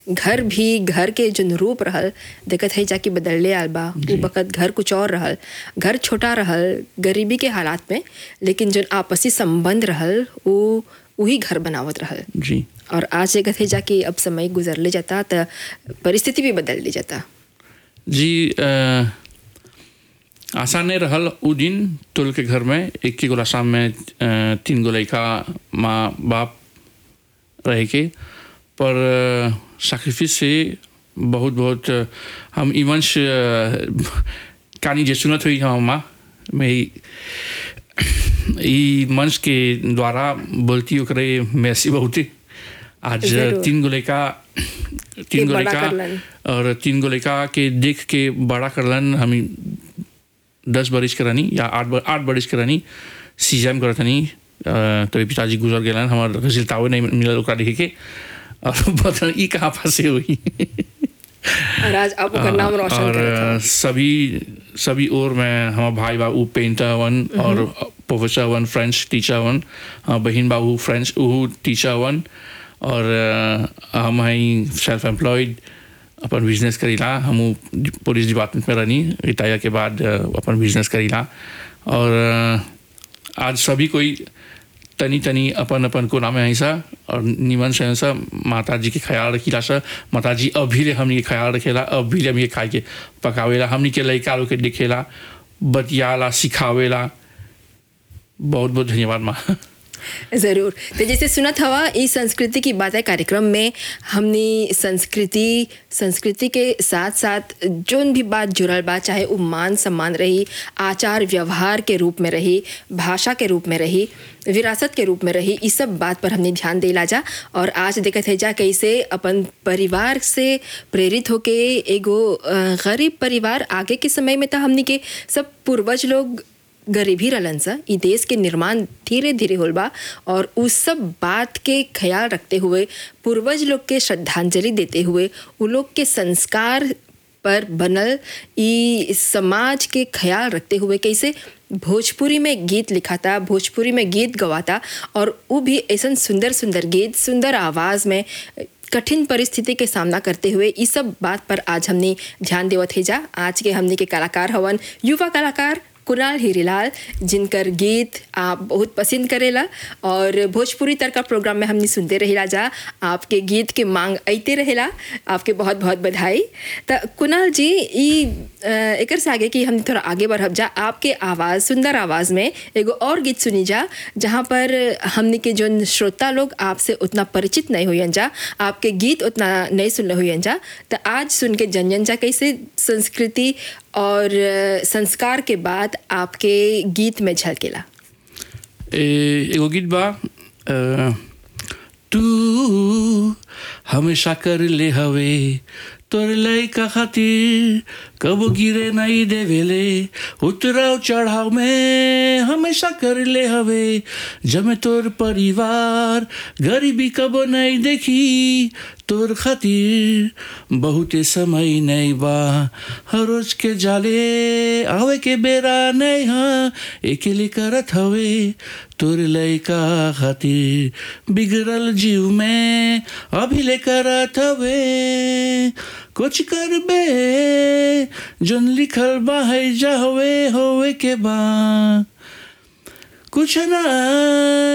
घर भी घर के जौन रूप रहल देखत हई जाके बदलले आल बा उ बखत घर कुछ और रहल घर छोटा रहल गरीबी के हालात में लेकिन जौन आपसी संबंध रहल उ वही घर बनावत रहल जी और आज देखत हई जाके अब समय गुजरले जाता त परिस्थिति भी बदल ले जाता जी अ, आसान नहीं रहल उ दिन तुल के घर में एक ही गोला शाम में अ, तीन गो लड़का माँ बाप रहे के पर सैक्रिफिस से बहुत बहुत अ, हम इवंश कहानी जे सुनत हुई हम माँ मैं ई मंच के द्वारा बोलती ओकरे मैसी बहुते आज जरूर। तीन गो लड़का तीन गो बड़ा लड़का करलन। और तीन गो लड़का के देख के बड़ा करलन हम दस बरिस के रहनी या आठ बर, आठ बरिस के रहनी सीजम करत हनी तो पिताजी गुजर गेलन हमार रिजल्टावे नहीं मिलल ओकरा देखे के और बतन ई कहाँ फंसे हुई और आज आप ओकर नाम रोशन और करत हन। सभी सभी और में हमार भाई बाबू पेंटर वन और professor one French teacher one हमार बहन बाबू फ्रेंच ऊ टीचर वन और अ, हम हई सेल्फ एम्प्लॉयड अपन बिजनेस करीला हम पुलिस डिपार्टमेंट में रहनी रिटायर के बाद अ, अपन बिजनेस करीला और अ, आज सभी कोई तनी तनी अपन अपन कोना में ऐसा और निमन से ऐसा माता जी के ख्याल रखीला सा माता जी अभी ले हमनी के ख्याल रखेला अभी ले हमनी के खाए के पकावेला हमनी के लड़का लोग के दिखेला बतियाला सिखावेला बहुत बहुत धन्यवाद माँ जरूर तो जैसे सुनत हवा इस संस्कृति की बातें कार्यक्रम में हमने संस्कृति संस्कृति के साथ साथ जोन भी बात जुड़ल बा चाहे वो मान सम्मान रही आचार व्यवहार के रूप में रही भाषा के रूप में रही विरासत के रूप में रही इस सब बात पर हमने ध्यान देला जा और आज देखत है जा कैसे अपन परिवार से प्रेरित होके एगो अ, गरीब परिवार आगे के समय में तो हमनी के सब पूर्वज लोग गरीबी रहलन सा ई देश के निर्माण धीरे धीरे होल बा और उस सब बात के ख्याल रखते हुए पूर्वज लोग के श्रद्धांजलि देते हुए उ लोग के संस्कार पर बनल ई समाज के ख्याल रखते हुए कैसे भोजपुरी में गीत लिखाता भोजपुरी में गीत गवाता और वो भी ऐसा सुंदर सुंदर गीत सुंदर आवाज़ में कठिन परिस्थिति के सामना करते हुए इस सब बात पर आज हमने ध्यान देवत है जा आज के हमने के कलाकार हवन युवा कलाकार कुणाल हीरीलाल जिनकर गीत आप बहुत पसंद करेला और भोजपुरी तड़का प्रोग्राम में हमने सुनते रहेला जा आपके गीत के मांग अइते रहेला आपके बहुत बहुत बधाई तो कुणाल जी ई अ, एकर से आगे कि हम थोड़ा आगे बढ़ब जा आपके आवाज़ सुंदर आवाज़ में एगो और गीत सुनी जा जहाँ पर हमने के जो श्रोता लोग आपसे उतना परिचित नहीं हुई जा आपके गीत उतना नहीं सुनले हुई जा तो आज सुन के जन जा कैसे संस्कृति और अ, संस्कार के बाद आपके गीत में झलकेला ए, एगो गीत बा अ, तू हमेशा कर ले हवे तोर लइका खातिर कबो गिरे नहीं देवेले उतराव चढ़ाव में हमेशा कर ले हवे जमे तोर परिवार गरीबी कबो नहीं देखी तोर खातिर बहुते समय नहीं बा हर रोज के जाले आवे के बेरा नहीं हाँ अकेले करत हवे तोर लइका खातिर बिगड़ल जीव में अभी ले करत हवे कुछ कर बे जोन लिखल बा है जा होवे होवे के बा कुछ ना